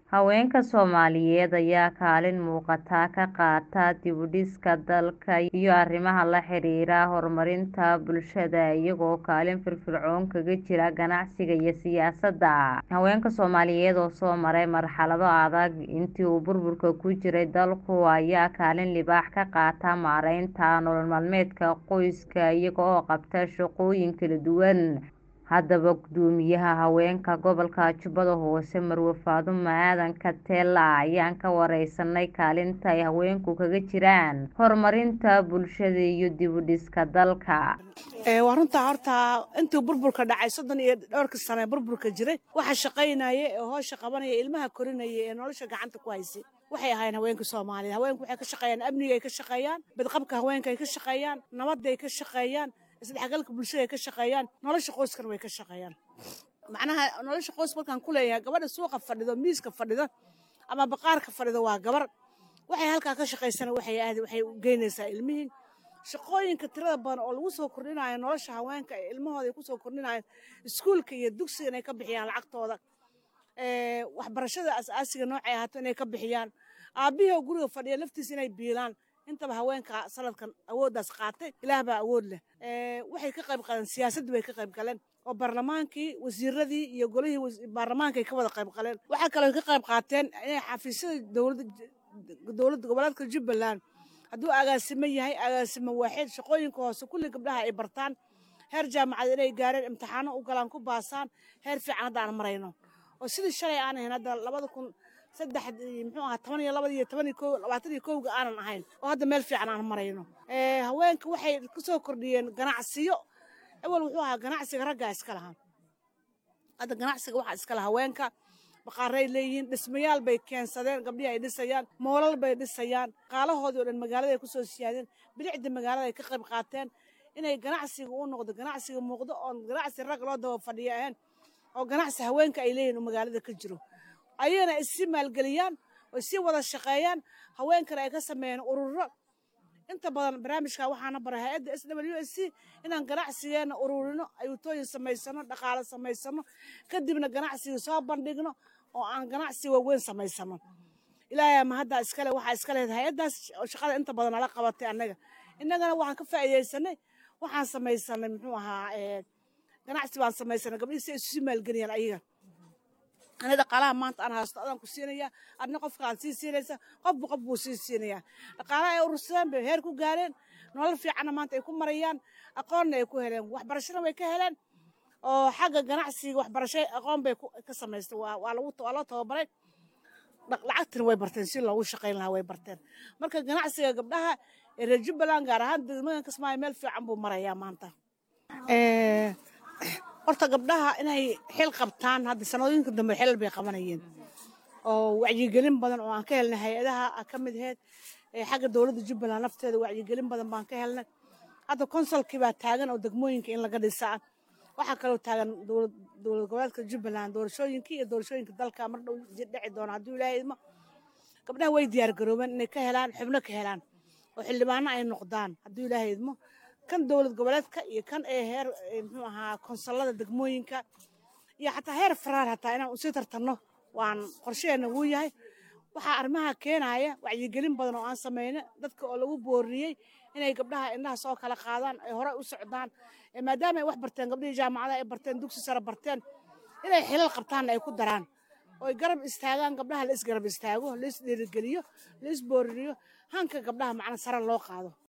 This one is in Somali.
Haweenka Soomaaliyeed ayaa kaalin muuqata ka qaata dib u dhiska dalka iyo arrimaha la xiriira horumarinta bulshada iyagoo kaalin firfircoon kaga jira ganacsiga iyo siyaasadda. Haweenka Soomaaliyeed oo soo maray marxalado adag intii uu burburka ku jiray dalku ayaa kaalin libaax ka qaata maareynta nolol maalmeedka qoyska iyaga oo qabta shaqooyin kala duwan. Haddaba guddoomiyaha haweenka gobolka Jubbada Hoose Marwo Faadumo Aadan Katela ayaan ka wareysanay kaalinta ay haweenku kaga jiraan horumarinta bulshada iyo dib u dhiska dalka. waa runtaa horta intii burburka dhacay soddon iyo dhowrka sane burburka jiray waxa shaqaynaya ee hoosha qabanaya ilmaha korinaya ee nolosha gacanta ku haysay waxay ahaayeen haweenka Soomaaliyeed haweenku waxay ka shaqeeyaan amniga ay ka shaqeeyaan badqabka haweenka ay ka shaqeeyaan nabadda ay ka shaqeeyaan isdhexgalka bulshada ay ka shaqeeyaan nolosha qoyskana way ka shaqeeyaan macnaha nolosha qoys markaan ku leeyahay gabadha suuqa fadhido miiska fadhido ama baqaarka fadhido waa gabar waxay halkaa ka shaqaysana waxay aadi waxay u geynaysaa ilmihii shaqooyinka tirada badan oo lagu soo kordhinayo nolosha haweenka ee ilmahooda ay ku soo kordhinayaan iskuulka iyo dugsiga inay ka bixiyaan lacagtooda waxbarashada asaasiga noocay ahaato inay ka bixiyaan aabbihii oo guriga fadhiya laftiisa inay biilaan intaba haweenka sanadkan awooddaas qaatay ilaah baa awood leh waxay ka qayb qaleen siyaasadda bay ka qayb galeen oo baarlamaankii wasiiradii iyo golihii baarlamaanka ay ka wada qayb galeen waxaa kaloo ka qayb qaateen inay xafiisyada dowladda dowladda goboleedka jubbaland hadduu agaasimo yahay agaasimo waaxid shaqooyinka hoose kulli gabdhaha ay bartaan heer jaamacad inay gaareen imtixaano u galaan ku baasaan heer fiican hadda aan marayno oo sidii shalay aan ahayn hadda labada kun saddex muxuu ahaa toban iyo labada iyo toban iyo kow labaatan iyo kowga aanan ahayn oo hadda meel fiican aan marayno haweenka waxay ku soo kordhiyeen ganacsiyo awal wuxuu ahaa ganacsiga raggaa iska lahaa hadda ganacsiga waxaa iska laha haweenka baqaaray leeyihiin dhismayaal bay keensadeen gabdhihii ay dhisayaan moolal bay dhisayaan qaalahoodii oo dhan magaalada ay ku soo siyaadeen bilicda magaalada ay ka qayb qaateen inay ganacsiga u noqdo ganacsiga muuqdo oon ganacsi rag loo daba fadhiyo ahayn oo ganacsi haweenka ay leeyihin oo magaalada ka jiro ayagana issii maalgeliyaan oo issii wada shaqeeyaan haweenkana ay ka sameeyeen ururo inta badan barnaamijka waxaana baray hay-adda s w s c inaan ganacsigeena ururino ayuutooyin samaysano dhaqaale samaysano kadibna ganacsiga soo bandhigno oo aan ganacsi waaweyn samaysano ilaahay ama hadda iskale waxaa iska lehed hay-addaas shaqada inta badan nala qabatay annaga innagana waxaan ka faa'iidaysanay waxaan samaysanay muxuu ahaa ganacsi baan samaysanay gabdhihii si ay isu maalgeliyaan ayaga ani dhaqaalaha maanta aan haysto adaan ku siinaya adna qofka aan sii siinaysa qofba qof buu sii siinayaa dhaqaalaha ay urursadeen bay heer ku gaareen nolol fiicanna maanta ay ku marayaan aqoonna ay ku heleen waxbarashana way ka heleen oo xagga ganacsiga waxbarasho aqoon bay ka samaystay waa lagu waa loo tababaray lacagtina way barteen si loogu shaqayn lahaa way barteen marka ganacsiga gabdhaha ee reer jubbaland gaar ahaan degmada kismaayo meel fiican buu marayaa maanta horta gabdhaha inay xil qabtaan hadda sanadooyinka dambe xilal bay qabanayeen oo wacyigelin badan oo aan ka helnay hay-adaha ka mid aheyd xagga dowladda jubbaland nafteeda wacyigelin badan baan ka helnay hadda konsolkii baa taagan oo degmooyinka in laga dhisaa waxaa kaloo taagan dowlad goboleedka jubbaland doorashooyinkii iyo doorashooyinka dalka mar dhow dhici doona hadduu ilaahay idmo gabdhaha way diyaar garoobeen inay ka helaan xubno ka helaan oo xildhibaano ay noqdaan hadduu ilaahay idmo kan dowlad goboleedka iyo kan ee heer muxuu ahaa konsolada degmooyinka iyo xataa heer faraar hataa inaan usii tartanno waan qorsheheena wuu yahay waxaa arrimaha keenaya wacyigelin badan oo aan samayno dadka oo lagu booriyey inay gabdhaha indhaha soo kala qaadaan ay hore u socdaan maadaama ay wax barteen gabdhihii jaamacadaha ay barteen dugsi sare barteen inay xilal qabtaanna ay ku daraan oo ay garab istaagaan gabdhaha la isgarab istaago la is dhiirigeliyo la is booriniyo hanka gabdhaha macna sare loo qaado